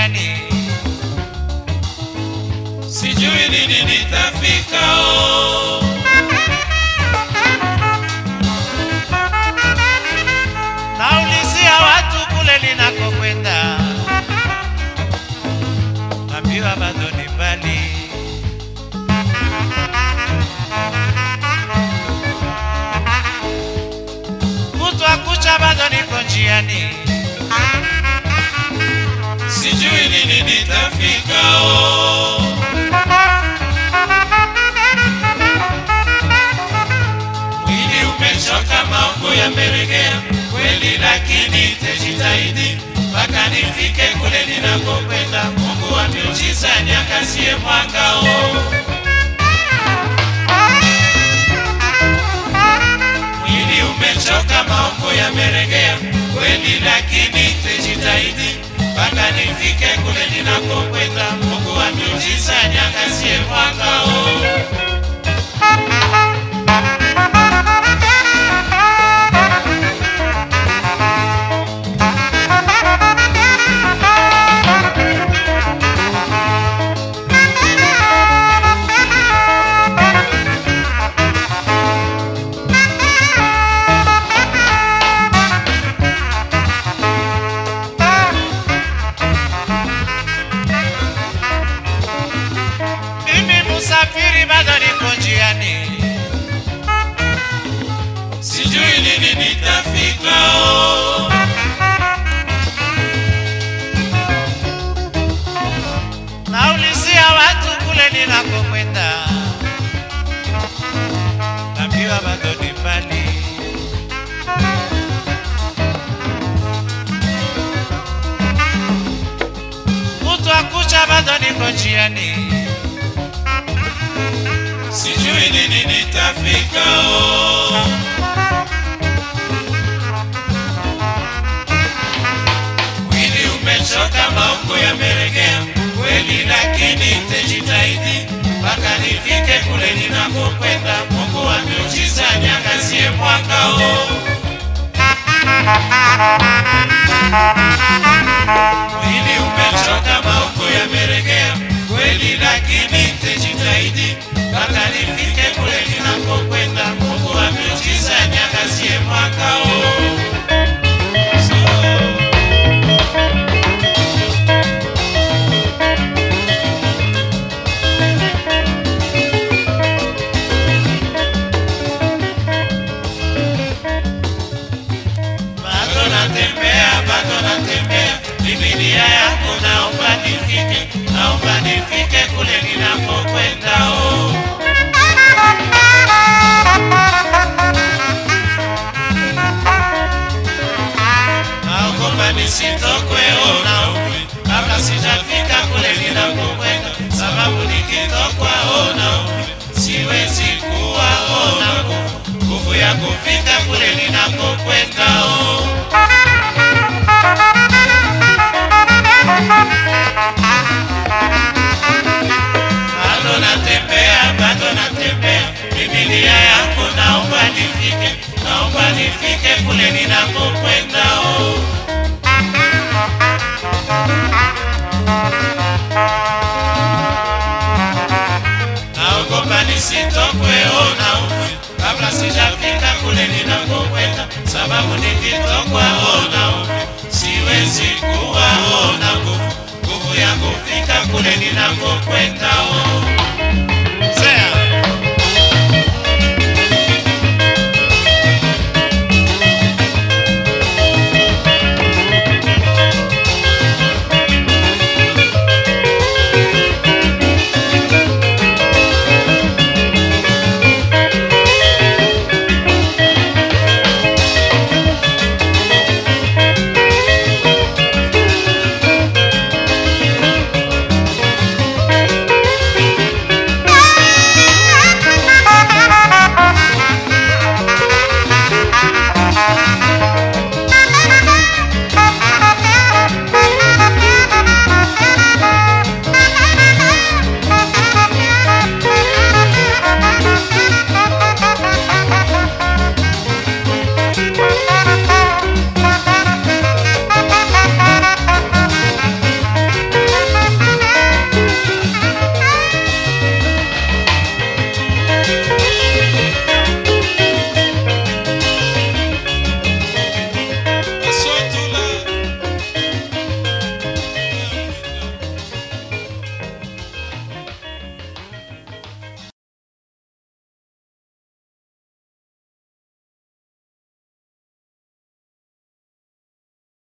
njiani, sijui lini nitafika oh. naulizia watu kule ninakokwenda, naambiwa bado ni mbali. Kutwa kucha bado niko njiani, sijui lini nitafika oh. Mwili umechoka, maungo yameregea kweli, lakini tejitahidi mpaka nifike kule ninakokwenda. Mungu wa miujiza niangazie mwanga oh. Mwili umechoka, maungo yameregea kweli, lakini tejitahidi mpaka nifike kule ninakokwenda. Mungu wa miujiza niangazie mwanga oh. mimi musafiri bado niko njiani, sijui lini nitafika oh. naulizia watu kule ninakokwenda, naambiwa bado ni mbali. Kutwa kucha bado niko njiani, sijui lini nitafika oh. Mwili umechoka, maungo yameregea kweli, lakini nitajitahidi mpaka nifike kule ninakokwenda. Mungu wa miujiza niangazie mwanga oh. Mwili umechoka, maungo yameregea kweli, lakini nitajitahidi mpaka nifike kule ninakokwenda. Mungu wa miujiza niangazie mwanga oh. Bado natembea, bado natembea, Biblia yako naomba nifike, naomba nifike kule ninakokwenda oh. Naogopa nisitokwe oh, naumwe kabla sijafika kule ninakokwenda, sababu nikitokwa oh, naumwe siwezi kuwa oh, na nguvu nguvu ya kufika kule ninakokwenda oh. bado natembea, bado natembea, Biblia yako naomba nifike, naomba nifike kule ninakokwenda oh. Naogopa nisitokwe oh, naumwe kabla sijafika kule ninakokwenda, sababu nikitokwa oh, naumwe siwezi kuwa oh, na nguvu nguvu ya kufika kule ninakokwenda oh.